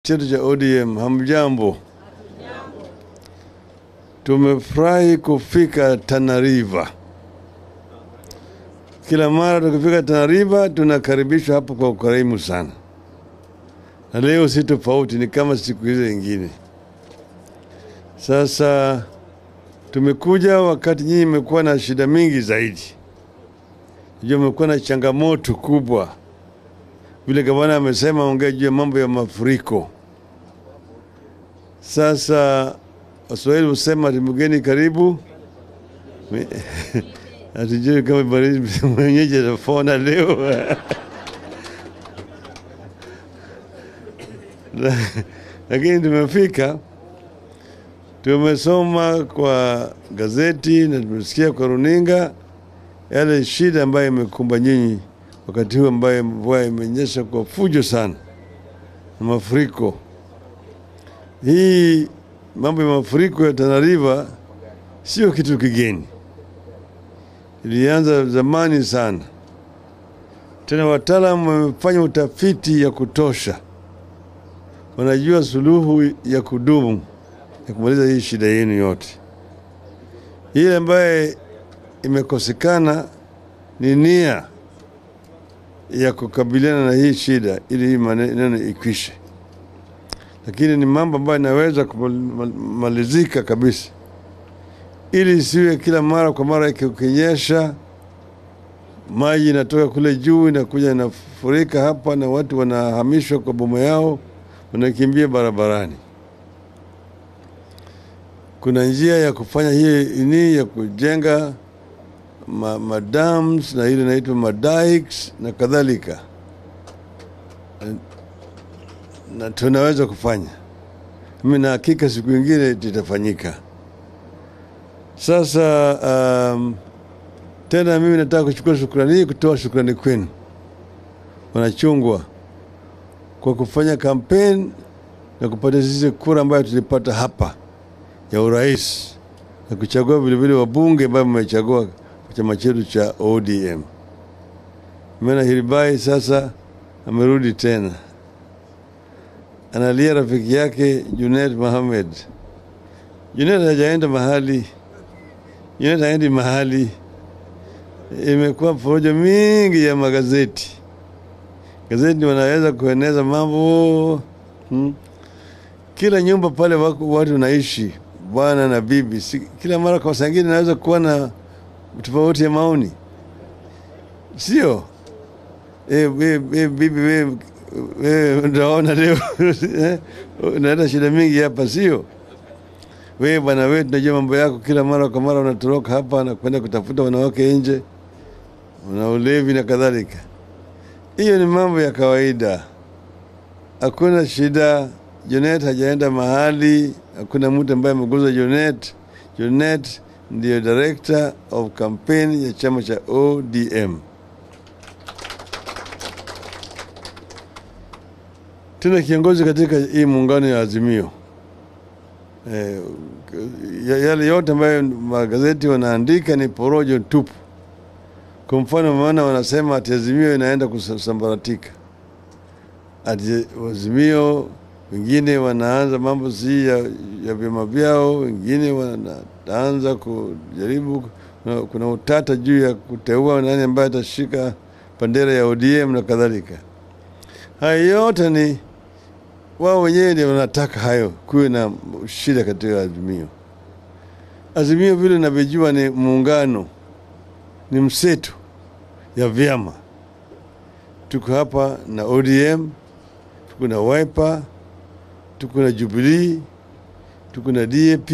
chetu cha ODM. Hamjambo, tumefurahi kufika Tana River. Kila mara tukifika Tana River tunakaribishwa hapo kwa ukarimu sana, na leo si tofauti, ni kama siku hizo nyingine. Sasa tumekuja wakati nyinyi mmekuwa na shida mingi zaidi, najua mmekuwa na changamoto kubwa vile gavana amesema, ongea juu ya mambo ya mafuriko. Sasa Waswahili husema ati mgeni karibu, hatujui kama baridi mwenyeji atafona leo lakini tumefika, tumesoma kwa gazeti na tumesikia kwa runinga yale shida ambayo imekumba nyinyi wakati huu ambaye mvua imenyesha kwa fujo sana na mafuriko. Hii mambo ya mafuriko ya Tana River sio kitu kigeni, ilianza zamani sana. Tena wataalamu wamefanya utafiti ya kutosha, wanajua suluhu ya kudumu ya kumaliza hii shida yenu yote. Ile ambaye imekosekana ni nia ya kukabiliana na hii shida ili hii maneno ikwishe, lakini ni mambo ambayo inaweza kumalizika kabisa, ili isiwe kila mara kwa mara ikinyesha maji inatoka kule juu inakuja inafurika hapa na watu wanahamishwa kwa boma yao, wanakimbia barabarani. Kuna njia ya kufanya hii ini ya kujenga ma, madams na ile inaitwa madikes na kadhalika, na, na tunaweza kufanya. Mimi na hakika siku ingine litafanyika. Sasa um, tena mimi nataka kuchukua shukrani hii, kutoa shukrani kwenu wanachungwa kwa kufanya kampeni na kupata sisi kura ambayo tulipata hapa ya urais na kuchagua vilevile wabunge ambayo mmechagua chama chetu cha ODM. Mena Hiribai sasa amerudi tena, analia rafiki yake Junet Mohamed. Junet hajaenda mahali, Junet haendi mahali. Imekuwa porojo mingi ya magazeti, gazeti wanaweza kueneza mambo hmm. Kila nyumba pale wako watu naishi bwana na bibi, si, kila mara kwa sangine naweza kuwa na tofauti ya maoni, sio eh, eh, eh, bibi we, we, unaona leo unaleta shida mingi hapa, sio we bwana we, tunajua mambo yako, kila mara kwa mara unatoroka hapa na kwenda kutafuta wanawake nje, una ulevi na kadhalika. Hiyo ni mambo ya kawaida, hakuna shida. Jonet hajaenda mahali, hakuna mtu ambaye ameguza Jonet. Jonet ndiyo director of campaign ya chama cha ODM. Tena kiongozi katika hii muungano ya Azimio. Eh, yale yote ambayo magazeti wanaandika ni porojo tupu. Kwa mfano, maana wanasema ati Azimio inaenda kusambaratika, ati Azimio wengine wanaanza mambo si ya, ya vyama vyao, wengine wanaanza kujaribu. Kuna, kuna utata juu ya kuteua nani ambaye atashika bendera ya ODM na kadhalika. Hayo yote ni wao wenyewe ndio wanataka hayo, kuwe na shida katika Azimio. Azimio vile navyojua ni muungano, ni mseto ya vyama. Tuko hapa na ODM, tuko na Wiper tuko na Jubilee, tuko na DAP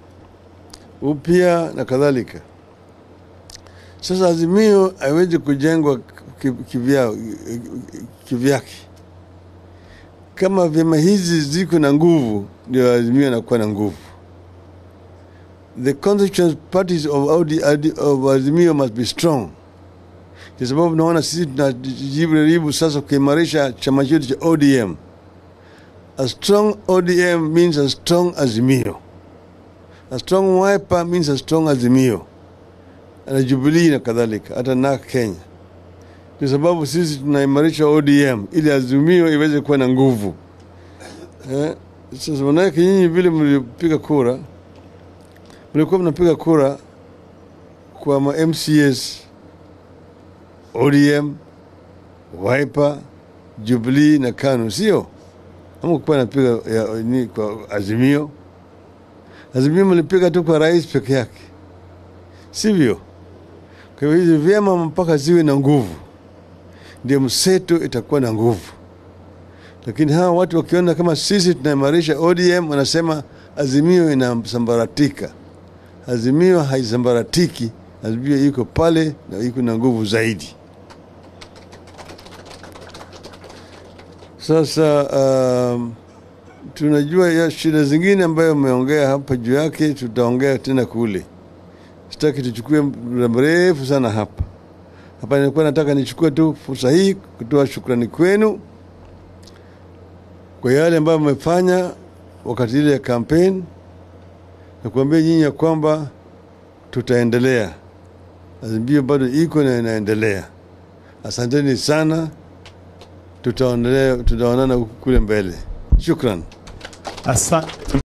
upya na kadhalika. Sasa Azimio haiwezi kujengwa kivyao kivyake. Kama vyama hizi ziko na nguvu, ndio Azimio inakuwa na nguvu. The constituent parties of, of Azimio must be strong, kwa sababu naona sisi tunajaribu sasa kuimarisha chama chetu cha ODM. A strong ODM means a strong Azimio. A strong Wiper means a strong Azimio. Na Jubilee na kadhalika, hata na Kenya. Kwa sababu sisi tunaimarisha ODM ili Azimio iweze kuwa na nguvu. Eh, sasa manake nyinyi vile mlipiga kura, mlikuwa mnapiga kura kwa ma MCS, ODM, Wiper, Jubilee na KANU, sio? Ama kuwa napiga ya, ni kwa Azimio. Azimio mlipiga tu kwa rais peke yake, sivyo? Kwa hivyo hizi vyama mpaka ziwe na nguvu, ndio mseto itakuwa na nguvu lakini hawa watu wakiona kama sisi tunaimarisha ODM, wanasema Azimio inasambaratika. Azimio haisambaratiki, Azimio iko pale na iko na nguvu zaidi. Sasa um, tunajua ya shida zingine ambayo umeongea hapa juu yake, tutaongea tena kule. Sitaki tuchukue muda mrefu sana hapa hapa. Nilikuwa nataka nichukue tu fursa hii kutoa shukrani kwenu kwa yale ambayo mmefanya wakati ile ya kampeni na kuambia nyinyi ya kwamba tutaendelea. Azimio bado iko na inaendelea. Asanteni sana, tutaonelea tutaonana kule mbele. Shukran. Asa,